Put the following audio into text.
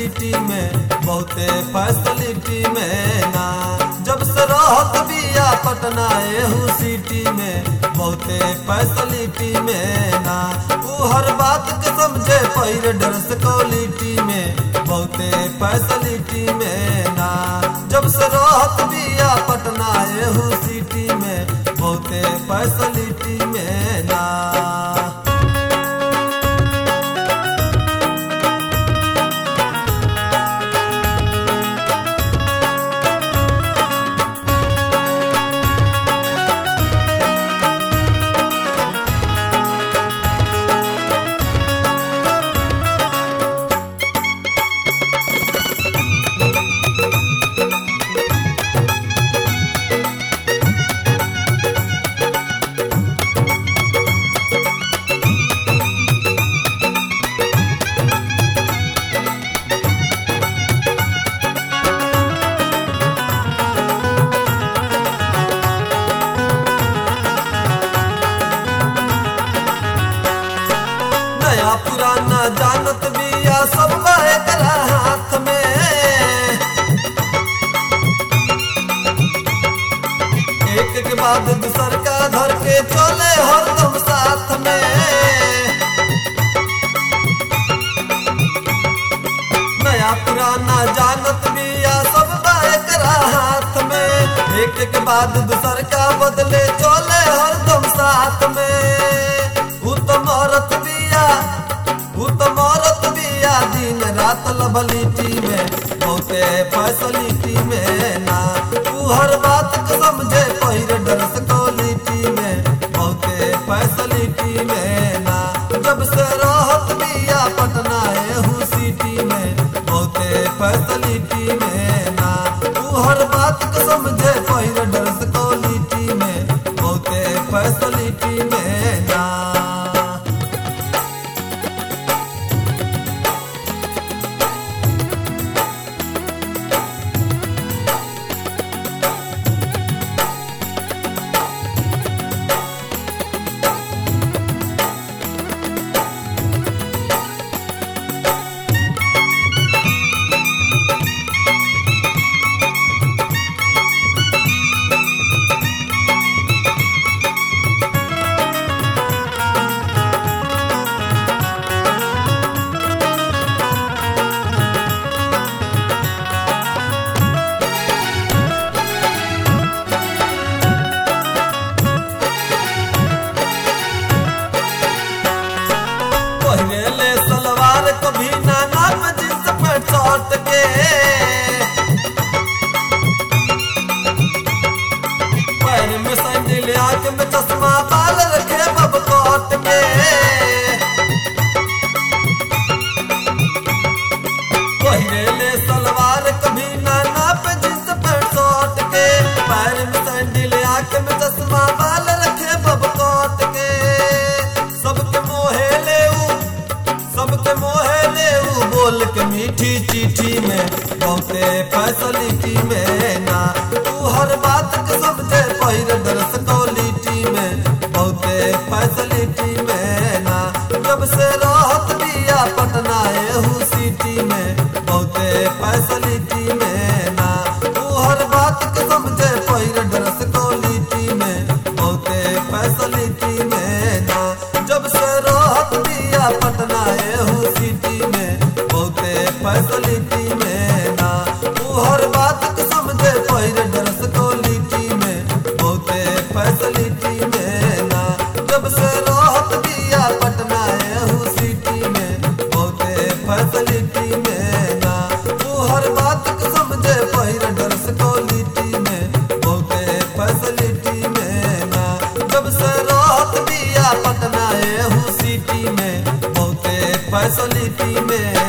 city में बहुते facility में ना जब से रहत बिया पटना एहू सिटी में बहुते फैसिलिटी में ना ऊ हर बात के समझे पैर ड्रेस क्वालिटी में बहुते फैसिलिटी में ना जब से रहत बिया पटना एहू सिटी में बहुते फैसिलिटी में ना नया पुराना जानत बिया सब एकरा हाथ में एक के बाद दूसर का धर के चले हरदम साथ में नया पुराना जानत बिया सब एकरा हाथ में एक के बाद दूसर का बदले चले हरदम साथ में ऊ तो मरत बिया ऊ तो मरत बिया दिन रात लभलिटी में बहुते फैसिलिटी में ना तू हर बात को समझे पहिर ड्रेस क्वालिटी में बहुते फैसिलिटी में ना जब से रहत बिया पटना एहू सिटी में बहुते फैसिलिटी में ना तू हर बात को समझे पहिर ड्रेस क्वालिटी में बहुते फैसिलिटी में ना पहले सलवार कभी ना नाप जींस पे चोट के पैर में सैंडल आंख में चश्मा बाल रखे बब कोट के पहले सलवार कभी ना नाप जींस पे चोट के पैर में सैंडल आंख में चश्मा बाल रखे बब कोट के सबके मोहे ले ऊ सबके मोहे ले ऊ बोल के मीठी चिट्ठी में बहुते फैसिलिटी में ना तू हर बात के समझे पहिर ड्रेस क्वालिटी में बहुते फैसिलिटी में ना जब से रहत बिया पटना एहू सिटी में बहुते फैसिलिटी में ना तू हर बात के समझे पहिर ड्रेस क्वालिटी में बहुते फैसिलिटी में ना जब से रहत बिया पटना एहू सिटी में बहुते फैसिलिटी में ना तू हर बात के समझे पहिर ड्रेस क्वालिटी में बहुते फैसिलिटी में ना जब से रहत बिया पटना एहू सिटी में बहुते फैसिलिटी में ना तू हर बात के समझे पहिर ड्रेस क्वालिटी में बहुते फैसिलिटी में ना जब से रहत बिया पटना एहू सिटी में बहुते फैसिलिटी में